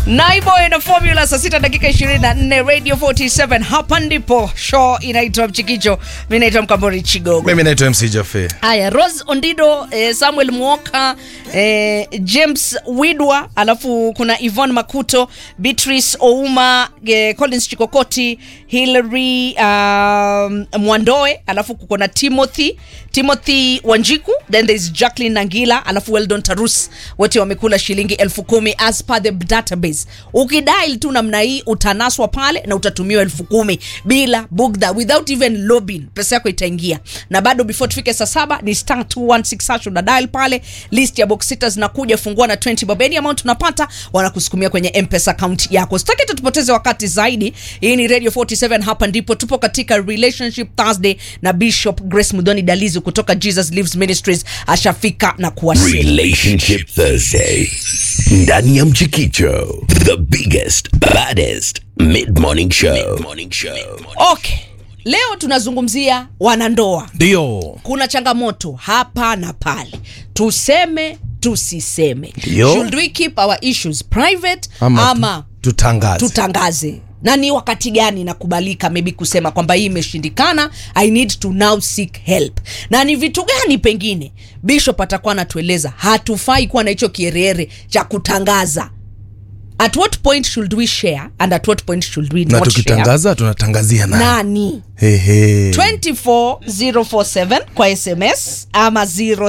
Naiboy na Formula saa sita dakika 24 Radio 47 hapa ndipo show inaitwa Mchikicho. Mimi naitwa Mkambori Chigogo. Mimi naitwa MC Jafe. Haya, Rose Ondido, eh, Samuel Mwoka, eh, James Widwa, alafu kuna Yvonne Makuto, Beatrice Ouma, eh, Collins Chikokoti, Hillary um, Mwandoe, alafu kuko na Timothy Timothy Wanjiku, then there is Jacqueline Nangila, alafu Weldon Tarus, wote wamekula shilingi elfu kumi as per the database. Ukidial tu namna hii utanaswa pale na utatumiwa elfu kumi bila bugdha, without even lobbying, pesa yako itaingia. Na bado before tufike saa saba ni star 216 hash una dial pale, list ya box sita zinakuja, fungua na 20 bob, any amount unapata wanakusukumia kwenye M-Pesa account yako. Sitaki tutupoteze wakati zaidi. Hii ni Radio 47, hapa ndipo tupo katika Relationship Thursday na Bishop Grace Mudhoni Dalizi kutoka Jesus Lives Ministries ashafika na kuwasili. Relationship Thursday. Ndani ya Mchikicho. The biggest, baddest mid-morning show. Mid-morning show. Okay, leo tunazungumzia wanandoa. Ndio. Kuna changamoto hapa na pale, tuseme tusiseme. Ndio. Should we keep our issues private Ama, ama, tu- tutangaze. tutangaze na ni wakati gani inakubalika maybe kusema kwamba hii imeshindikana i need to now seek help na ni vitu gani pengine bishop atakuwa anatueleza hatufai kuwa na hicho kierere cha kutangaza at what point should we share and at what point should we na not share tukitangaza tunatangazia nani? nani Hehe. 24047 kwa sms ama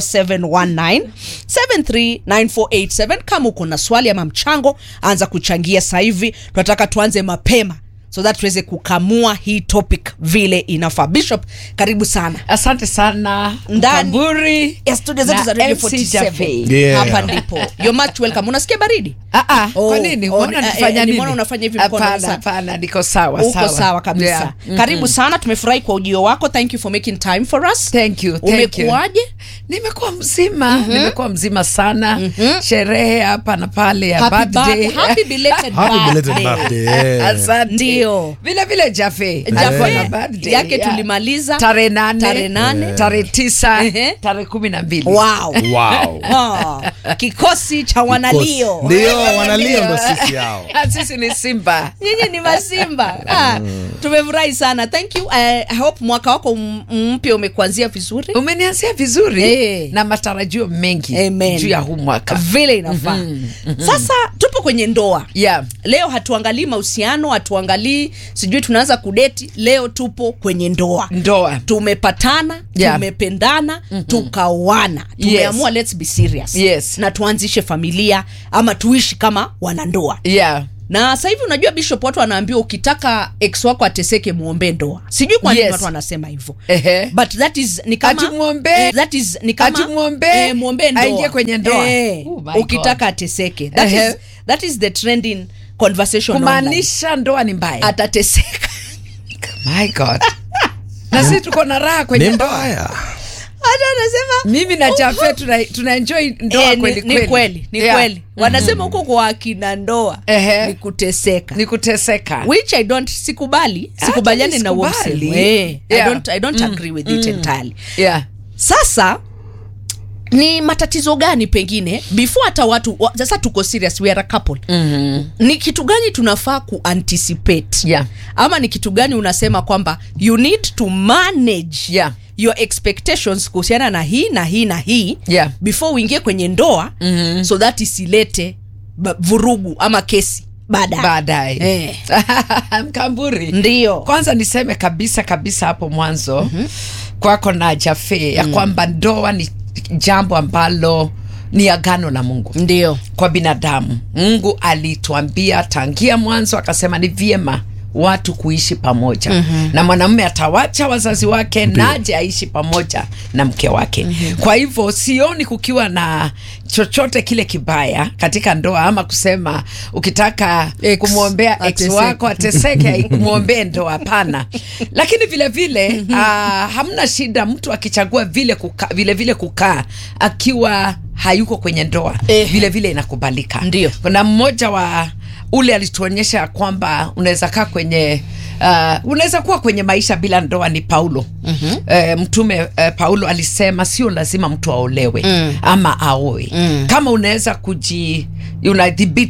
0719739487 kama uko na swali ama mchango anza kuchangia sasa hivi tunataka tuanze mapema so that tuweze kukamua hii topic vile inafaa bishop karibu sana asante sana Ndani Mkamburi ya studio zetu na za Radio MC 47 Jaffe. Yeah. hapa ndipo you're much welcome unasikia baridi Ah, ah, Oh, kwa nini? oh, Mbona eh, nifanya eh, nini? nimeona unafanya hivi mkono Hapana, sana. hapana, niko sawa uko sawa, sawa, kabisa Yeah. Mhm. karibu sana tumefurahi kwa ujio wako thank you for making time for us Thank you, thank you. umekuwaje nimekuwa mzima nimekuwa mzima sana sherehe hapa na pale ya Happy birthday. birth- happy belated Happy belated birthday. birthday. yeah. Asante. Ndio. vile vile Jafe Jaffe, alikuwa na birthday, yake yeah. tulimaliza tarehe nane Tarehe nane. tarehe tisa Ehe. tarehe kumi na mbili wow. Wow. Ah, kikosi cha wanalio Ndio, wanalio ndo sisi hao. Ah, sisi ni simba nyinyi ni masimba ah, tumefurahi sana thank you I hope mwaka wako m- mpya umekuanzia vizuri umenianzia vizuri Eh. na matarajio mengi Amen. juu ya huu mwaka vile inafaa sasa tupo kwenye ndoa yeah. leo hatuangalii mahusiano hatuangalii sijui tunaanza kudeti leo tupo kwenye ndoa ndoa tumepatana Yeah. tumependana tukaoana tumeamua let's be serious Yes. na tuanzishe familia ama tuishi kama wanandoa yeah. na sasa hivi unajua bishop watu wanaambiwa ukitaka ex wako ateseke muombe ndoa sijui kwa nini Yes. watu wanasema hivyo Ehe. but that is ni kama Ati muombe- eh, that is ni kama ati muombe eh, muombe ndoa aingie kwenye ndoa. eh, Oh my ukitaka ateseke that Ehe. is that is the trending conversation online. kumaanisha ndoa ni mbaya atateseka my god na sisi tuko na raha kwenye Ni ndoa mbaya. hata anasema mimi na jafe tuna, tuna enjoy ndoa Eh, ni- kweli ni kweli ni Yeah. kweli wanasema huko kwa akina ndoa Ehe. ni kuteseka ni kuteseka which i don't sikubali Hata sikubaliani na huo nisikubali. msemo eh, i Yeah. don't, I don't agree with it entirely yeah. sasa ni matatizo gani pengine before hata watu wa, sasa tuko serious we are a couple mm-hmm. ni kitu gani tunafaa kuanticipate Yeah. ama ni kitu gani unasema kwamba you need to manage Yeah. your expectations kuhusiana na hii na hii na hii Yeah. before uingie kwenye ndoa mm-hmm. so that isilete ba- vurugu ama kesi baadaye baadaye Eh. mkamburi Ndio. kwanza niseme kabisa kabisa hapo mwanzo mm-hmm. kwako na jafe ya kwamba ndoa ni jambo ambalo ni agano la mungu ndio kwa binadamu mungu alituambia tangia mwanzo akasema ni vyema watu kuishi pamoja mm-hmm. na mwanamume atawacha wazazi wake naje aishi pamoja na mke wake mm-hmm. kwa hivyo sioni kukiwa na chochote kile kibaya katika ndoa ama kusema ukitaka Ex, kumwombea ex ateseke. wako ateseke mwombee ndoa hapana lakini vile vile uh, hamna shida mtu akichagua vile kuka, vile vile kukaa akiwa hayuko kwenye ndoa Ehe. vile vile inakubalika Ndio. kuna mmoja wa ule alituonyesha kwamba unaweza kaa kwenye uh, unaweza kuwa kwenye maisha bila ndoa ni paulo mm-hmm. uh, mtume uh, paulo alisema sio lazima mtu aolewe mm. ama aoe mm. kama unaweza kuji unadhibiti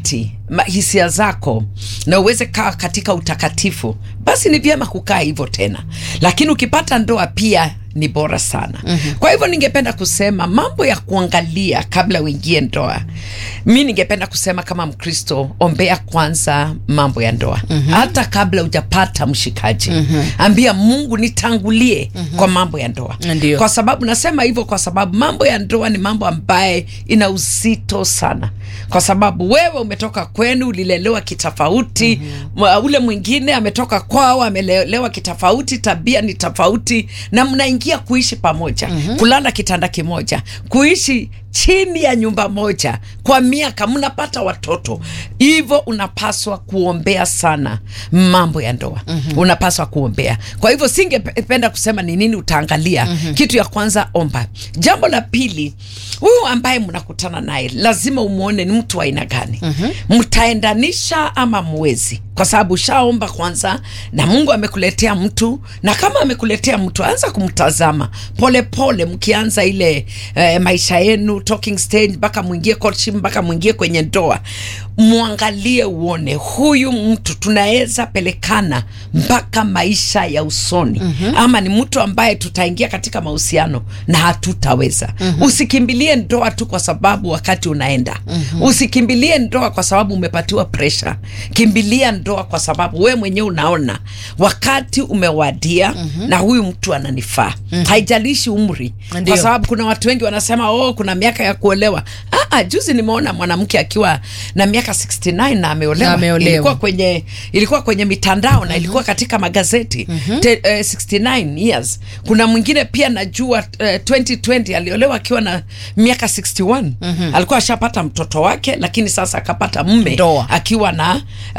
ma- hisia zako na uweze kaa katika utakatifu basi ni vyema kukaa hivyo tena lakini ukipata ndoa pia ni bora sana mm-hmm. kwa hivyo ningependa kusema mambo ya kuangalia kabla uingie ndoa mi ningependa kusema kama mkristo ombea kwanza mambo ya ndoa mm-hmm. hata kabla hujapata mshikaji mm-hmm. ambia mungu nitangulie mm-hmm. kwa mambo ya ndoa Ndio. kwa sababu nasema hivyo kwa sababu mambo ya ndoa ni mambo ambaye ina uzito sana kwa sababu wewe umetoka kwenu ulilelewa kitofauti mm-hmm. ule mwingine ametoka kwao amelelewa kitofauti tabia ni tofauti na mnaingia kuishi pamoja mm-hmm. kulala kitanda kimoja kuishi chini ya nyumba moja kwa miaka mnapata watoto hivyo unapaswa kuombea sana mambo ya ndoa mm-hmm. unapaswa kuombea kwa hivyo singependa kusema ni nini utaangalia mm-hmm. kitu ya kwanza omba jambo la pili huyu ambaye mnakutana naye lazima umwone ni mtu wa aina gani mm-hmm. mtaendanisha ama mwezi kwa sababu ushaomba kwanza na mungu amekuletea mtu na kama amekuletea mtu anza kumtazama polepole mkianza ile eh, maisha yenu talking stage mpaka mwingie courtship mpaka mwingie kwenye ndoa mwangalie uone huyu mtu tunaweza pelekana mpaka maisha ya usoni mm-hmm. ama ni mtu ambaye tutaingia katika mahusiano na hatutaweza mm-hmm. usikimbilie ndoa tu kwa sababu wakati unaenda mm-hmm. usikimbilie ndoa kwa sababu umepatiwa presha kimbilia ndoa kwa sababu we mwenyewe unaona wakati umewadia mm-hmm. na huyu mtu ananifaa mm-hmm. haijalishi umri Ndio. kwa sababu kuna watu wengi wanasema oh kuna miaka ya kuolewa ah, ah, juzi nimeona mwanamke akiwa na miaka 69 na ameolewa, Na ameolewa. ilikuwa kwenye ilikuwa kwenye mitandao na ilikuwa katika magazeti mm-hmm. Te, eh, 69 years kuna mwingine pia najua eh, 2020 aliolewa akiwa na miaka 61 mm-hmm. alikuwa ashapata mtoto wake lakini sasa akapata mme Ndoa. akiwa na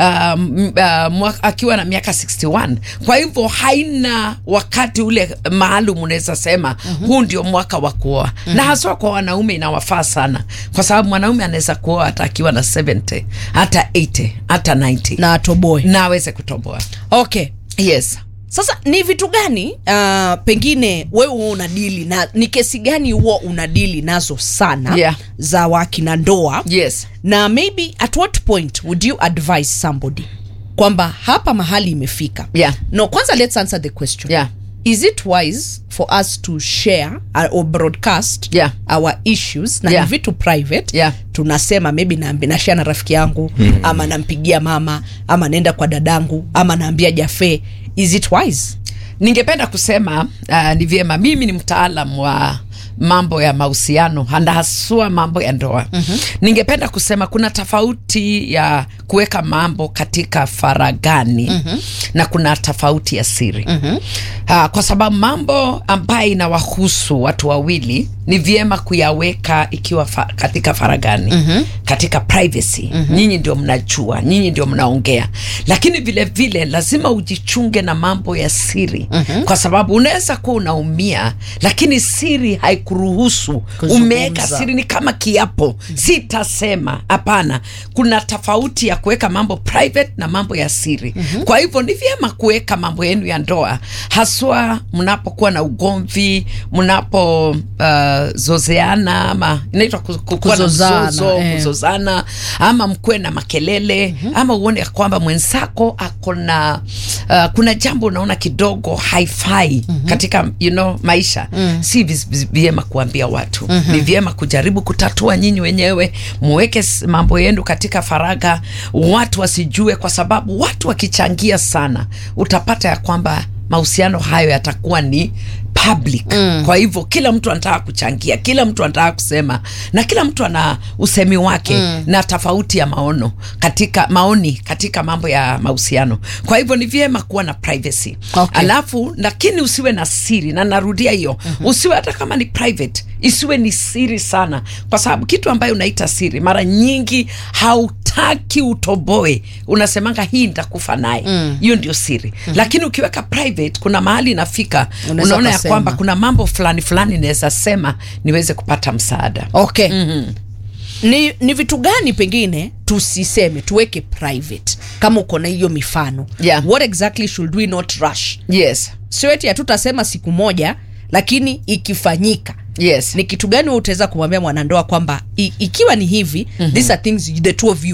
um, uh, mwaka, akiwa na miaka 61 kwa hivyo haina wakati ule maalum unaweza sema mm-hmm. huu ndio mwaka wa kuoa mm-hmm. na haswa kwa wanaume inawafaa sana kwa sababu mwanaume anaweza kuoa hata akiwa na 70 hata 80 hata 90 na atoboe na aweze kutoboa okay yes sasa ni vitu gani uh, pengine wewe huwa unadili na ni kesi gani huwa unadili nazo sana Yeah. za wakina ndoa yes na maybe at what point would you advise somebody kwamba hapa mahali imefika Yeah. no kwanza let's answer the question Yeah. is it wise for us to share uh, or broadcast Yeah. our issues na Yeah. ni vitu private Yeah. tunasema maybe naambi nashare na rafiki yangu mm. ama nampigia mama ama naenda kwa dadangu ama naambia jafe is it wise ningependa kusema uh, ni vyema mimi ni mtaalam wa mambo ya mahusiano na haswa mambo ya ndoa mm-hmm. ningependa kusema kuna tofauti ya kuweka mambo katika faragani mm-hmm. na kuna tofauti ya siri mm-hmm. uh, kwa sababu mambo ambayo inawahusu watu wawili ni vyema kuyaweka ikiwa fa, katika faragani mm-hmm. katika privacy mm-hmm. nyinyi ndio mnajua nyinyi ndio mnaongea lakini vile vile lazima ujichunge na mambo ya siri mm-hmm. kwa sababu unaweza kuwa unaumia lakini siri haikuruhusu Kuzungumza. umeweka siri ni kama kiapo sitasema hapana kuna tofauti ya kuweka mambo private na mambo ya siri mm-hmm. kwa hivyo ni vyema kuweka mambo yenu ya ndoa haswa mnapokuwa na ugomvi mnapo uh, zozeana ama inaitwa ku- ku- kuwa na Kuzozana, mzozo, eh. kuzozana ama mkuwe na makelele mm-hmm. ama uone ya kwamba mwenzako ako na uh, kuna jambo unaona kidogo haifai mm-hmm. katika you know, maisha mm. si vis- vis- vyema kuambia watu mm-hmm. ni vyema kujaribu kutatua nyinyi wenyewe muweke s- mambo yenu katika faraga watu wasijue kwa sababu watu wakichangia sana utapata ya kwamba mahusiano hayo yatakuwa ni public mm. kwa hivyo kila mtu anataka kuchangia kila mtu anataka kusema na kila mtu ana usemi wake mm. na tofauti ya maono katika maoni katika mambo ya mahusiano kwa hivyo ni vyema kuwa na privacy Okay. alafu lakini usiwe na siri na narudia hiyo mm-hmm. usiwe hata kama ni private isiwe ni siri sana kwa sababu kitu ambayo unaita siri mara nyingi hautaki utoboe unasemanga hii nitakufa naye hiyo mm. ndio siri mm-hmm. lakini ukiweka private kuna mahali inafika Unaweza unaona ya ukasema. kwamba kuna mambo fulani fulani naweza sema niweze kupata msaada okay mm-hmm. ni, ni vitu gani pengine tusiseme tuweke private kama uko na hiyo mifano Yeah. what exactly should we not rush yes sio eti hatutasema siku moja lakini ikifanyika yes ni kitu gani wewe utaweza kumwambia mwanandoa kwamba i, ikiwa ni hivi mm-hmm. these are things the two of you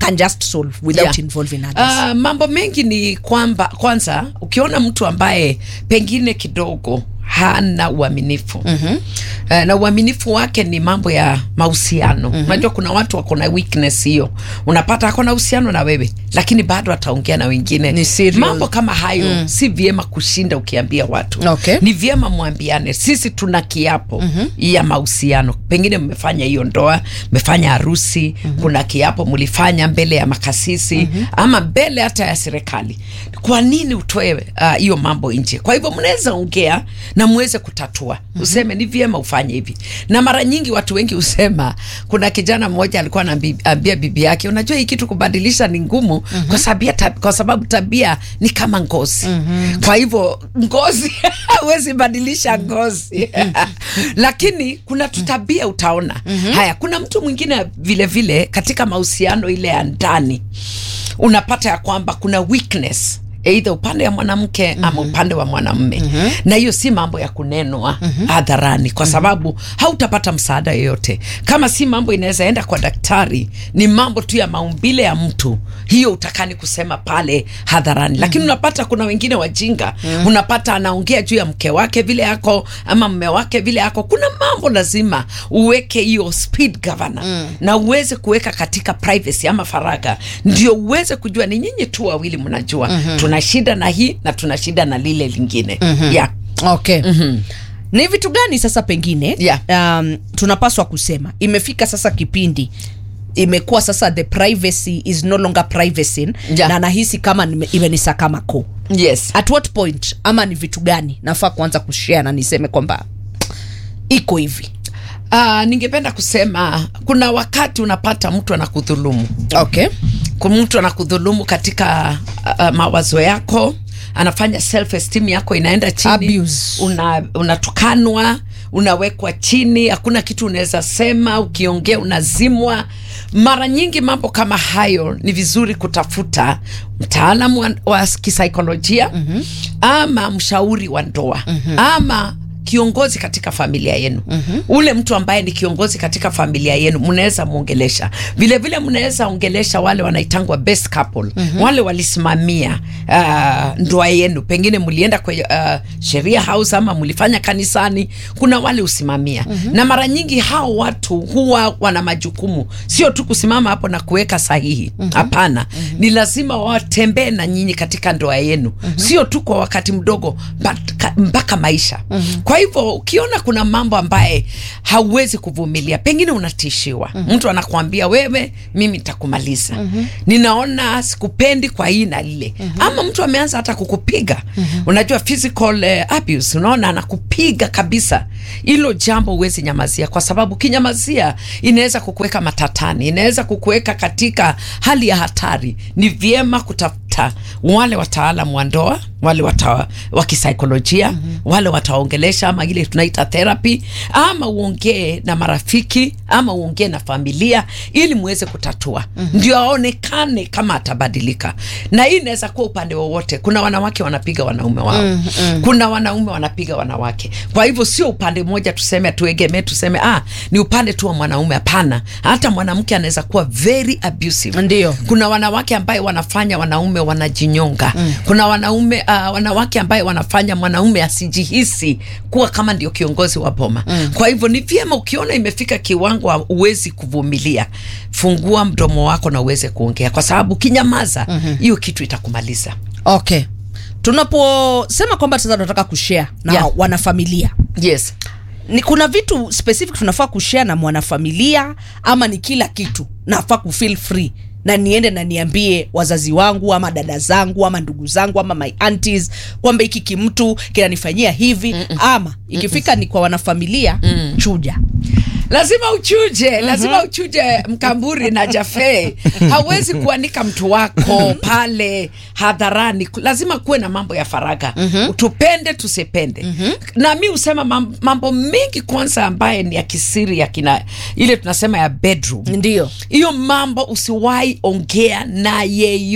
can just solve without Yeah. involving others Ah, mambo mengi ni kwamba kwanza ukiona mtu ambaye pengine kidogo hana uaminifu mm-hmm. uh, na uaminifu wake ni mambo ya mahusiano mm-hmm. unajua kuna watu wako na weakness hiyo unapata ako na uhusiano na wewe lakini bado ataongea na wengine Ni serious. mambo kama hayo mm. si vyema kushinda ukiambia watu Okay. ni vyema mwambiane sisi tuna kiapo mm-hmm. ya mahusiano pengine mmefanya hiyo ndoa mmefanya harusi mm-hmm. kuna kiapo mlifanya mbele ya makasisi mm-hmm. ama mbele hata ya serikali kwa nini utoe ah, hiyo uh, mambo nje kwa hivyo mnaweza ongea na muweze kutatua mm-hmm. useme ni vyema ufanye hivi na mara nyingi watu wengi husema kuna kijana mmoja alikuwa anaambia bibi yake unajua hii kitu kubadilisha ni ngumu mm-hmm. kwa, sabia, tab, kwa sababu tabia ni kama ngozi mm-hmm. kwa hivyo ngozi huwezi badilisha ngozi lakini kuna tutabia utaona mm-hmm. haya kuna mtu mwingine vile vile katika mahusiano ile ya ndani unapata ya kwamba kuna weakness eidha upande wa mwanamke mm-hmm. ama upande wa mwanamme mm-hmm. na hiyo si mambo ya kunenwa mm-hmm. hadharani kwa sababu mm-hmm. hautapata msaada yoyote kama si mambo inaweza enda kwa daktari ni mambo tu ya maumbile ya mtu hiyo utakani kusema pale hadharani mm-hmm. lakini unapata kuna wengine wajinga mm-hmm. unapata anaongea juu ya mke wake vile yako ama mme wake vile yako kuna mambo lazima uweke hiyo speed governor mm. na uweze kuweka katika privacy ama faraga ndio uweze kujua ni nyinyi tu wawili mnajua mm-hmm. tuna shida na hii na tuna shida na lile lingine mm-hmm. yeah. okay ni vitu gani sasa pengine Yeah. um, tunapaswa kusema imefika sasa kipindi imekuwa sasa the privacy is no longer privacy Yeah. na nahisi kama nime- imenisaka mako yes at what point ama ni vitu gani nafaa kuanza kushare na niseme kwamba iko hivi uh, ningependa kusema kuna wakati unapata mtu anakudhulumu okay Kuna mtu anakudhulumu katika uh, mawazo yako anafanya self esteem yako inaenda chini Abuse. una, unatukanwa unawekwa chini hakuna kitu unaweza sema ukiongea unazimwa mara nyingi mambo kama hayo ni vizuri kutafuta mtaalamu wa, wa kisaikolojia mm-hmm. ama mshauri wa ndoa mm-hmm. ama kiongozi katika familia yenu mm-hmm. ule mtu ambaye ni kiongozi katika familia yenu mnaweza mwongelesha vilevile mnaweza ongelesha wale wanaitangwa best couple mm-hmm. wale walisimamia uh, ndoa yenu pengine mlienda kwenye uh, sheria house ama mlifanya kanisani kuna wale usimamia mm-hmm. na mara nyingi hao watu huwa wana majukumu sio tu kusimama hapo na kuweka sahihi hapana mm-hmm. ni lazima watembee na nyinyi katika ndoa yenu mm-hmm. sio tu kwa wakati mdogo mpaka, mpaka maisha mm-hmm. kwa hivyo ukiona kuna mambo ambaye hauwezi kuvumilia pengine unatishiwa mm-hmm. mtu anakuambia wewe mimi nitakumaliza mm-hmm. ninaona sikupendi kwa hii na lile mm-hmm. ama mtu ameanza hata kukupiga mm-hmm. unajua physical uh, abuse unaona anakupiga kabisa hilo jambo huwezi nyamazia kwa sababu kinyamazia inaweza kukuweka matatani inaweza kukuweka katika hali ya hatari ni vyema kutafuta wale wataalam wa ndoa wale wata, wa kisaikolojia mm-hmm. wale wataongelesha ama ile tunaita therapy ama uongee na marafiki ama uongee na familia ili muweze kutatua mm-hmm. ndio aonekane kama atabadilika na hii inaweza kuwa upande wowote kuna wanawake wanapiga wanaume wao mm-hmm. kuna wanaume wanapiga wanawake kwa hivyo sio upande mmoja tuseme tuegemee tuseme ah, ni upande tu wa mwanaume hapana hata mwanamke anaweza kuwa very abusive Ndio. kuna wanawake ambaye wanafanya wanaume wanajinyonga mm. kuna wanaume uh, wanawake ambaye wanafanya mwanaume asijihisi kuwa kama ndio kiongozi wa boma mm. kwa hivyo ni vyema ukiona imefika kiwango uwezi kuvumilia fungua mdomo wako na uweze kuongea kwa sababu kinyamaza hiyo mm-hmm. kitu itakumaliza okay tunaposema kwamba sasa tunataka kushare na Yeah. wanafamilia yes ni kuna vitu specific tunafaa kushare na mwanafamilia ama ni kila kitu nafaa kufeel free na niende na niambie wazazi wangu ama dada zangu ama ndugu zangu ama my aunties kwamba hiki kimtu kinanifanyia hivi Mm-mm. ama ikifika ni kwa wanafamilia mm. chuja lazima uchuje lazima uchuje mkamburi na jafe hauwezi kuanika mtu wako pale hadharani lazima kuwe na mambo ya faraga tupende tusipende na mi husema mam- mambo mengi kwanza ambaye ni ya kisiri ya kina ile tunasema ya bedroom ndio hiyo mambo usiwahi ongea na yeyote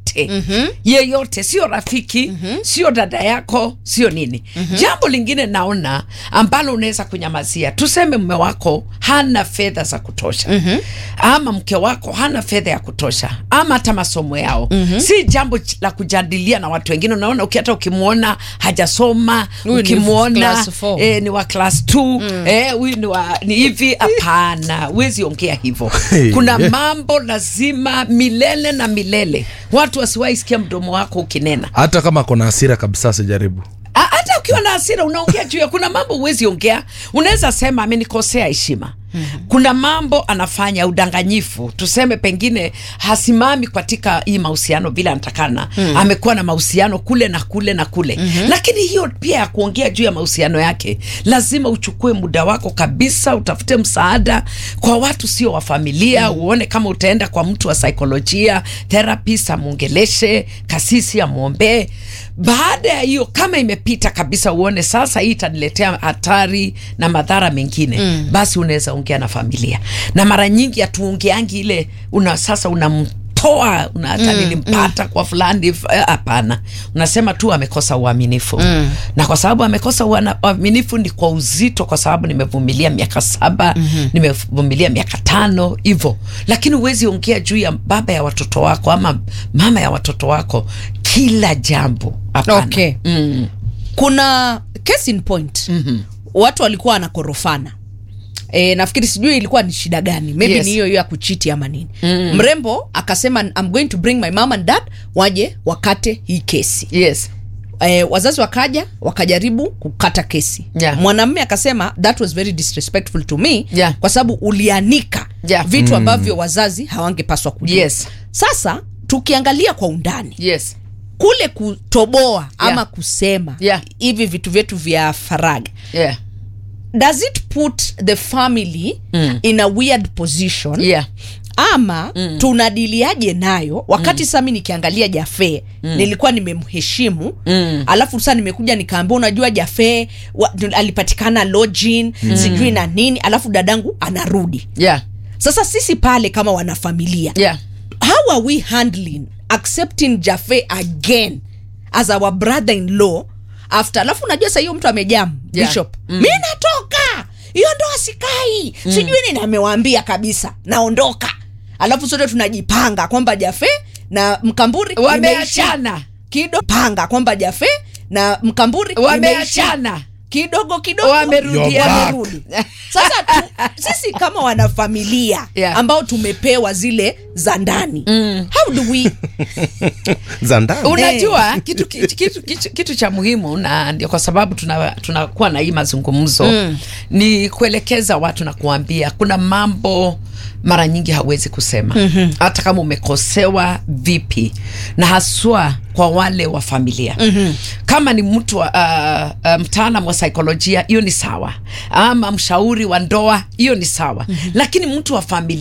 yeyote mm-hmm. yeyote sio rafiki mm-hmm. sio dada yako sio nini mm-hmm. jambo lingine naona ambalo unaweza kunyamazia tuseme mme wako hana fedha za kutosha mm-hmm. ama mke wako hana fedha ya kutosha ama hata masomo yao mm-hmm. si jambo ch- la kujadilia na watu wengine unaona uki- hata ukimwona hajasoma Huyu ni ukimwona class four. eh, ni wa class 2 eh, huyu ni wa ni hivi hapana huwezi ongea hivyo Hey. kuna mambo lazima milele na milele watu wasiwahi sikia mdomo wako ukinena hata kama kona hasira kabisa sijaribu A- hata ukiwa na hasira unaongea juu ya kuna mambo huwezi ongea unaweza sema amenikosea heshima kuna mambo anafanya udanganyifu tuseme pengine hasimami katika hii mahusiano vile anatakana mm. amekuwa na mahusiano kule na kule na kule mm-hmm. lakini hiyo pia ya kuongea juu ya mahusiano yake lazima uchukue muda wako kabisa utafute msaada kwa watu sio wa familia mm. uone kama utaenda kwa mtu wa saikolojia therapist amwongeleshe kasisi amwombee baada ya hiyo kama imepita kabisa uone sasa hii itaniletea hatari na madhara mengine mm. basi unaweza ongea na familia na mara nyingi hatuongeangi ile una sasa unamtoa una hata mm, nilimpata mm. kwa fulani f- eh, hapana unasema tu amekosa uaminifu mm. na kwa sababu amekosa uana- uaminifu ni kwa uzito kwa sababu nimevumilia miaka saba mm-hmm. nimevumilia miaka tano hivyo lakini huwezi ongea juu ya baba ya watoto wako ama mama ya watoto wako kila jambo hapana Okay. mm. kuna case in point mm-hmm. watu walikuwa wanakorofana E, nafikiri sijui ilikuwa ni shida gani maybe Yes. ni hiyo hiyo ya kuchiti ama nini mm. mrembo akasema I'm going to bring my mom and dad waje wakate hii kesi yes e, wazazi wakaja wakajaribu kukata kesi Yeah. mwanamme akasema that was very disrespectful to me Yeah. kwa sababu ulianika Yeah. vitu ambavyo wazazi hawangepaswa kujua Yes. sasa tukiangalia kwa undani yes kule kutoboa ama Yeah. kusema Yeah. hivi vitu vyetu vya faraga yeah does it put the family mm. in a weird position yeah ama mm. tunadiliaje nayo wakati mm. sami nikiangalia jafe mm. nilikuwa nimemheshimu mm. alafu sasa nimekuja nikaambia unajua jafe wa, alipatikana login mm. sijui na nini alafu dadangu anarudi yeah sasa sisi pale kama wanafamilia yeah how are we handling accepting jafe again as our brother in law after alafu unajua sa hiyo mtu amejam Yeah. bishop mm. mi natoka hiyo ndoa sikai mm. sijui nini amewaambia kabisa naondoka alafu sote tunajipanga kwamba jafe na mkamburi imeisha. wameachana kido panga kwamba jafe na mkamburi Wameachana. imeisha. kidogo kidogo Wamerudi, You're back. wamerudi. sasa tu, sisi kama wanafamilia Yeah. ambao tumepewa zile za ndani mm. how do we za ndani unajua kitu, kitu, kitu, kitu, kitu cha muhimu na ndio kwa sababu tunakuwa tuna tunakuwa na hii mazungumzo mm. ni kuelekeza watu na kuambia kuna mambo mara nyingi hawezi kusema mm-hmm. hata kama umekosewa vipi na haswa kwa wale wa familia mm-hmm. kama ni mtu wa, uh, uh, mtaalam wa saikolojia hiyo ni sawa ama mshauri wa ndoa hiyo ni sawa mm-hmm. lakini mtu wa familia